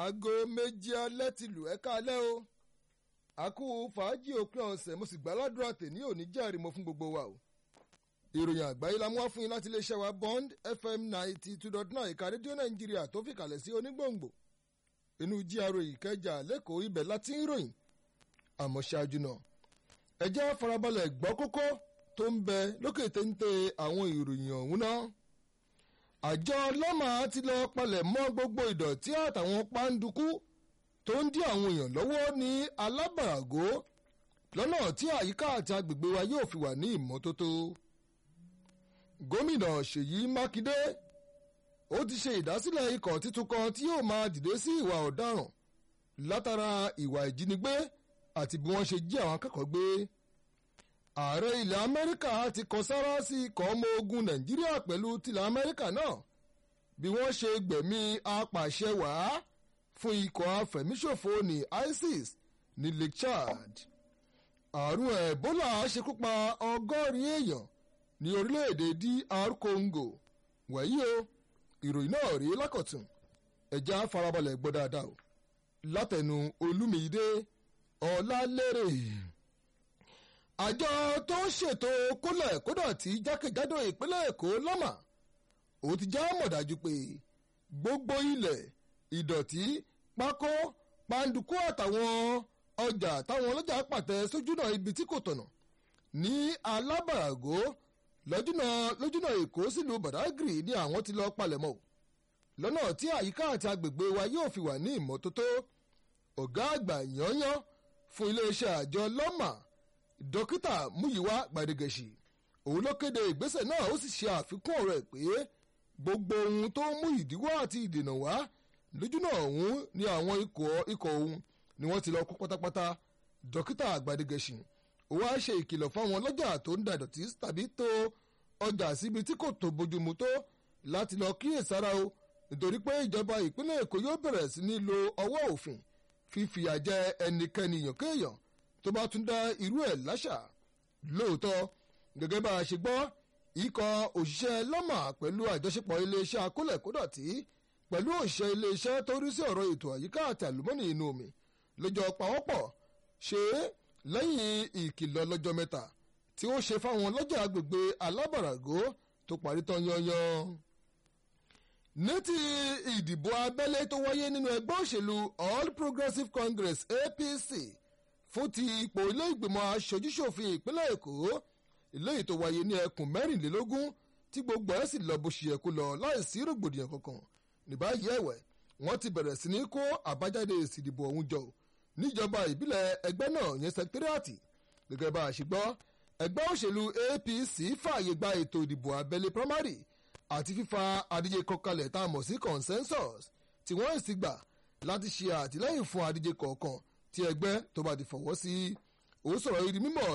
aago méjì alẹ́ ti lù ẹ́ kálẹ́ o àkú fàájì òpin ọ̀sẹ̀ mo sì gbàládùra tèmi ò ní jẹ́rìí mo fún gbogbo wa o ìròyìn àgbáyé la mú wá fún yín láti iléeṣẹ́ wa bond fm ninety two dot nine ìka rédíò nàìjíríà tó fìkàlẹ̀ sí onígbòǹgbò inú gra ìkẹjà lẹ́kọ̀ọ́ ibẹ̀ láti ń ròyìn àmọ́ ṣáájú náà ẹ jẹ́ farabalẹ̀ gbọ́ kókó tó ń bẹ lókè téńté àwọn ìròyìn ọ̀hún náà àjọ lọ́mà ti lọ palẹ̀ mọ́ gbogbo ìdọ̀tí àtàwọn pàǹdùkú tó ń dí àwọn èèyàn lọ́wọ́ ní alábàrágó lọ́nà tí àyíká àti agbègbè wa yóò fi wà ní ìmọ́tótó. gómìnà ṣèyí mákindé ó ti ṣe ìdásílẹ̀ ikọ̀ títún kan tí yóò máa dìde sí ìwà ọ̀daràn látara ìwà ìjínigbé àti bí wọ́n ṣe jí àwọn akẹ́kọ̀ọ́ gbé. ààrẹ ilẹ̀ amẹ́ríkà ti kọ sára sí ikọ̀ ọmọ ogun nàìjíríà pẹ̀lú tilẹ̀ amẹ́ríkà náà bí wọ́n ṣe gbẹ̀mí apàṣẹ wàá fún ikọ̀ afẹ̀míṣòfò ní isis ní lake chad àrùn ebola ṣekúpa ọgọ́rin èèyàn ní orílẹ̀-èdè dr congo wẹ̀yí o ìròyìn náà rí lákọ̀tún ẹ̀já farabalẹ̀ gbọ́ dáadáa o látẹnu olúmídé ọ̀làlérè àjọ tó ń ṣètò kólẹ̀ kódọ̀tí jákèjádò ìpínlẹ̀ èkó lọ́mà ó ti já mọ̀ dájú pé gbogbo ilẹ̀ ìdọ̀tí pákó pàǹdùkú àtàwọn ọjà táwọn ọlọ́jà pàtẹ sójúnà ibi tí kò tọ̀nà ní alábàrágó lójúnà lójúnà èkó sílùú badagry ni àwọn ti lọ palẹ̀mọ́ lọ́nà tí àyíká àti agbègbè wa yóò fi wà ní ìmọ́tótó ọ̀gá àgbà yányán fún iléeṣẹ́ àjọ lọ́mà dókítà múyíwá gbàdégẹ̀ṣì òun ló kéde ìgbésẹ̀ náà ó sì ṣe àfikún ọ̀rọ̀ ẹ̀ pé gbogbo ohun tó ń mú ìdíwọ́ àti ìdènà wá lójúnà ọ̀hún ni àwọn ikọ̀ ikọ̀ ọ̀hún ni wọ́n ti lọ kó pátápátá dókítà àgbàdégẹ̀ṣì ó wá ṣe ìkìlọ̀ fáwọn ọlọ́jà tó ń da ìdọ̀tí tàbí tó ọjà síbi tí kò tó bójúmu tó láti lọ kíyèsára o nítorí pé ìjọba ìpínlẹ̀ èkó yóò bẹ̀rẹ̀ sí ní lo ọwọ́ òfin fífìyà jẹ ẹnikẹ́ni yànkéèyàn tó bá tún dá irú ẹ̀ láṣà lóòótọ́ gẹ́gẹ́ bá a ṣe gbọ́ ikọ̀ òṣìṣẹ́ lọ́mà pẹ̀lú àjọṣepọ̀ iléeṣẹ́ akólẹ̀kódọ̀tí pẹ̀lú òṣìṣẹ́ iléeṣẹ́ tó rí sí ọ̀rọ̀ ètò àyíká àti àlùmọ́nì inú omi lọ́jọ́ pawọ́pọ̀ ṣe é lẹ́yìn ìkìlọ̀ lọ́jọ́ mẹ́ta tí ó ṣe fáwọn lọ́jà agbègbè alábàrágó tó parí tán yanyan. ní ti ìdìbò abẹ́lé tó wáyé nínú ẹgbẹ́ òṣèlú all progressives congress apc fún ti ipò ilé ìgbìmọ̀ aṣojúṣòfin ìpínlẹ̀ èkó eléyìí tó wáyé ní ẹkùn mẹ́rìnlélógún tí gbogbo ẹ̀ sì lọ bó ṣe yẹ kó lọ láìsí rògbòdìyàn kankan ní báyìí ẹ̀wẹ̀ wọ́n ti bẹ̀rẹ̀ sí ní kó àbájáde èsì ìdìbò ọ̀hún jọ níjọba ìbílẹ̀ ẹgbẹ́ náà yẹn sẹkítírìàtì gẹ́gẹ́ bá a ṣe gbọ́ ẹgbẹ́ òṣèlú apc fààyè gba ètò ìdìbò abẹ́lé primary àti fífa adíje kọkalẹ̀ tá a mọ̀ sí consensus tí wọ́n sì gbà láti ṣe àtìlẹ́yìn fún adíje kọ̀ọ̀kan tí ẹgbẹ́ tó bá ti fọwọ́ sí ó sọ̀rọ̀ ìdí mímọ̀